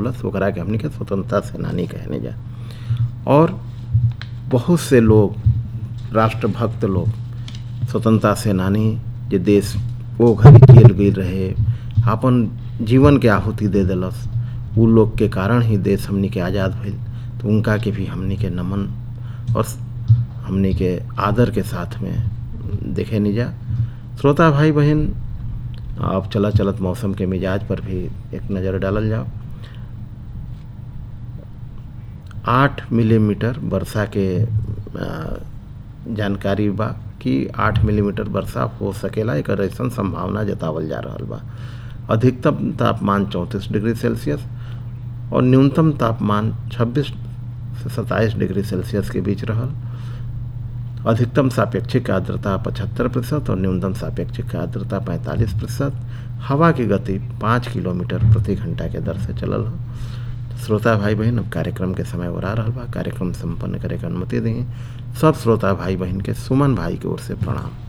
बनौलस ओकरा के हमनी के स्वतंत्रता सेनानी कहने जा और बहुत से लोग राष्ट्रभक्त लोग स्वतंत्रता सेनानी जे देश ओ घड़ी कियल गई रहे अपन जीवन के आहुति दे दिलस उ लोग के कारण ही देश हमनी के आज़ाद भइल तो उनका के भी हमनी के नमन और हमनी के आदर के साथ में देखे नहीं जा श्रोता भाई बहन अब चला चलत मौसम के मिजाज पर भी एक नज़र डालल जाओ आठ मिलीमीटर वर्षा के आ, जानकारी बा कि आठ मिलीमीटर वर्षा हो सकेला एक ऐसा संभावना जतावल जा रहा बा अधिकतम तापमान चौंतीस डिग्री सेल्सियस और न्यूनतम तापमान 26 से 27 डिग्री सेल्सियस के बीच रहल अधिकतम सापेक्षिक आर्द्रता पचहत्तर प्रतिशत और न्यूनतम सापेक्षिक आर्द्रता पैंतालीस प्रतिशत हवा की गति पाँच किलोमीटर प्रति घंटा के दर से चलल श्रोता भाई बहन अब कार्यक्रम के समय और आ रहा बा कार्यक्रम संपन्न करे के अनुमति दें सब श्रोता भाई बहन के सुमन भाई की ओर से प्रणाम